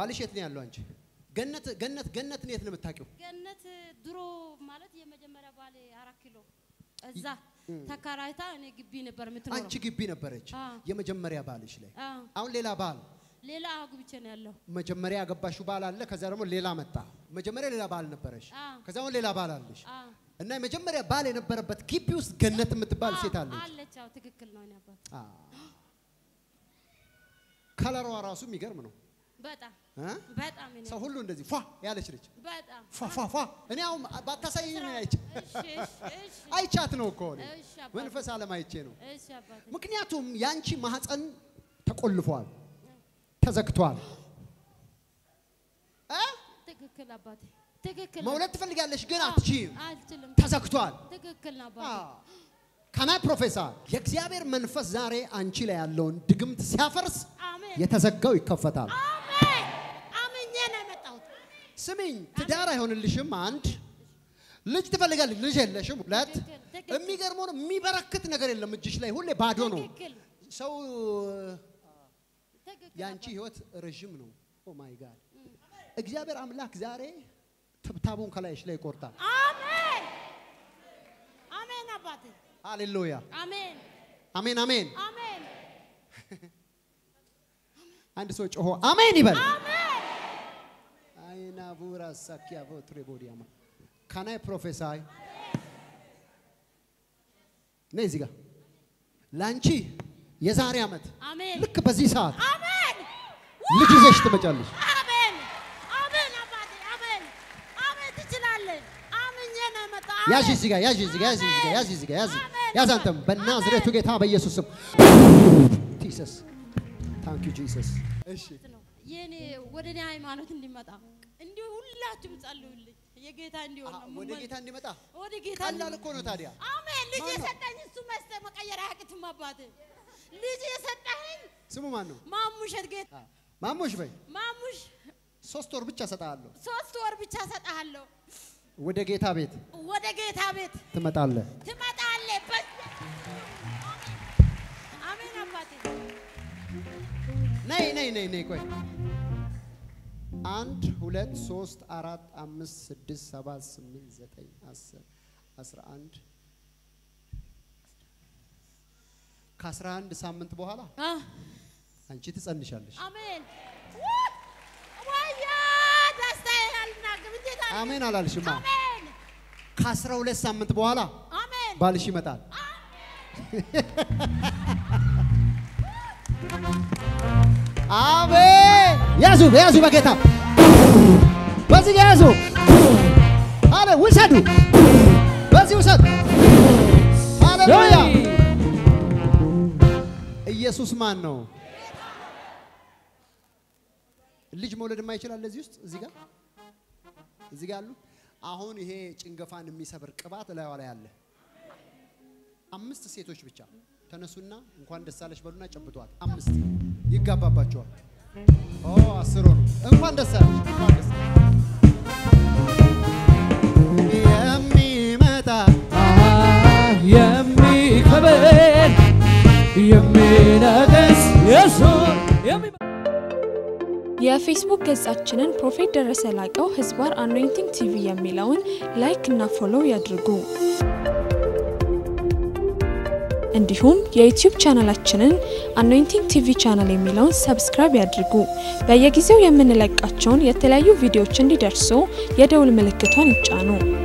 ባልሽ የት ነው ያለው? አንቺ ገነት ገነት ገነትን የት ነው የምታውቂው? ገነት ድሮ ማለት የመጀመሪያ ባሌ አራት ኪሎ እዛ ተከራይታ እኔ ግቢ ነበር የምትኖረው። አንቺ ግቢ ነበረች አ። የመጀመሪያ ባልሽ ላይ። አ፣ አሁን ሌላ ባል ሌላ አግብቼ ነው ያለው። መጀመሪያ ያገባሽው ባል አለ። ከዛ ደግሞ ሌላ መጣ። መጀመሪያ ሌላ ባል ነበረሽ። አ። ከዛ አሁን ሌላ ባል አለሽ አ፣ እና የመጀመሪያ ባል የነበረበት ግቢ ውስጥ ገነት የምትባል አ፣ ሴት አለች። አለች። አዎ ትክክል ነው። እኔ አባት አ። ከለሯ ራሱ የሚገርም ነው በጣም እ? በጣም እኔ ሰው ሁሉ እንደዚህ ፏ ያለች ነች። በጣም ፏ ፏ ፏ እኔ አሁን ባታሳየኝ ነው አይቼ እሺ እሺ እሺ አይቻት ነው እኮ እኔ እሺ አባቴ መንፈስ ዓለም አይቼ ነው። እሺ አባቴ ምክንያቱም ያንቺ ማህፀን ተቆልፏል፣ ተዘግቷል። እ? ትክክል አባቴ ትክክል መውለድ ትፈልጋለሽ ግን አዎ፣ አትችይም፣ አልችልም። ተዘግቷል። ትክክል ነው አባቴ ከናይ ፕሮፌሰር የእግዚአብሔር መንፈስ ዛሬ አንቺ ላይ ያለውን ድግምት ሲያፈርስ አሜን የተዘጋው ይከፈታል። አሜን አምኜ ነው የመጣሁት። ስሚኝ፣ ትዳር አይሆንልሽም። አንድ ልጅ ትፈልጋለሽ፣ ልጅ የለሽም። ሁለት ትክክል፣ ትክክል። የሚገርመው ነው የሚበረክት ነገር የለም እጅሽ ላይ ሁሌ ባዶ ነው። ትክክል ሰው ትክክል የአንቺ አባቴ። ህይወት ረዥም ነው። ኦ ማይ ጋድ እግዚአብሔር አምላክ ዛሬ ትብታቡን ከላይሽ ላይ ይቆርጣል። አሜን አሜን አባቴ ሃሌሉያ አሜን አሜን አሜን። አሜን አንድ ሰው ጮሆ አሜን ይበል። አሜን አይና ቡራ ሳኪያ ቮትሬ ቦዲያማ ካናይ ፕሮፌሳይ ነይ እዚህ ጋር ለአንቺ የዛሬ ዓመት አሜን ልክ በዚህ ሰዓት አሜን ልጅ ይዘሽ ትመጫለሽ። አሜን አሜን አባቴ አሜን አሜን ትችላለህ። አምኜ ነው የመጣሁት። ያዥ እዚህ ጋር ያዥ እዚህ ጋር ያዥ እዚህ ጋር ያዥ እዚህ ጋር ያዥ አሜን። ያዝ አንተም በናዝሬቱ ጌታ በኢየሱስ ስም ጂሰስ ታንክ ዩ ጂሰስ። እሺ ነው የኔ ወደ እኔ ሃይማኖት እንዲመጣ እንዲሁ ሁላችሁም ጸልዩልኝ። የጌታ እንዲሆን ነው ወደ የምመኝ። ጌታ እንዲመጣ ወደ ጌታ ቀላል እንዲመጣ። እኮ ነው ታዲያ። አሜን ልጅ ማን ነው? የሰጠኝ እሱ መስጠ መቀየር አያቅትም አባቴ። ልጅ የሰጠኝ ስሙ ማን ነው? ማሙሸት ጌታ ማሞሽ በይ ማሙሽ ሶስት ወር ብቻ ሰጣለሁ። ሶስት ወር ብቻ ሰጣለሁ። ወደ ጌታ ቤት ወደ ጌታ ቤት ትመጣለህ። ትመጣለህ። በ- አሜን አባቴ ነይ ነይ ነይ ነይ ቆይ አንድ ሁለት ሶስት አራት አምስት ስድስት ሰባት ስምንት ዘጠኝ አስር አስራ አንድ ከአስራ አንድ ሳምንት በኋላ አ አንቺ ትጸንሻለሽ። አሜን ወያ ደስታዬ አልናገርም። እንዴት አለ? አሜን አላልሽማ? አሜን ከአስራ ሁለት ሳምንት በኋላ አሜን ባልሽ ይመጣል። አሜን። ያዙ ያዙ፣ በጌታ በዚህ ያዙ። አለ ውሰዱ፣ በዚህ ውሰዱ። ሃሌሉያ። ኢየሱስ ማን ነው? ልጅ መውለድ የማይችላል እዚህ ውስጥ እዚህ ጋር እዚህ ጋር አሉ። አሁን ይሄ ጭንገፋን የሚሰብር ቅባት እላይዋ ላይ አለ። አምስት ሴቶች ብቻ ተነሱና እንኳን ደስ አለሽ በሉና ጨብጧት። አምስት ይጋባባቸዋል። ኦ አስር ሆኑ። እንኳን ደስ አለሽ፣ እንኳን ደስ የሚመጣ የሚከብር የሚነግስ ኢየሱስ የሚ የፌስቡክ ገጻችንን ፕሮፌት ደረሰ ላቀው ህዝባር አኖይንቲንግ ቲቪ የሚለውን ላይክ እና ፎሎው ያድርጉ። እንዲሁም የዩቲዩብ ቻናላችንን አኖይንቲንግ ቲቪ ቻናል የሚለውን ሰብስክራይብ ያድርጉ። በየጊዜው የምንለቃቸውን የተለያዩ ቪዲዮዎች እንዲደርሱ የደውል ምልክቷን ይጫኑ።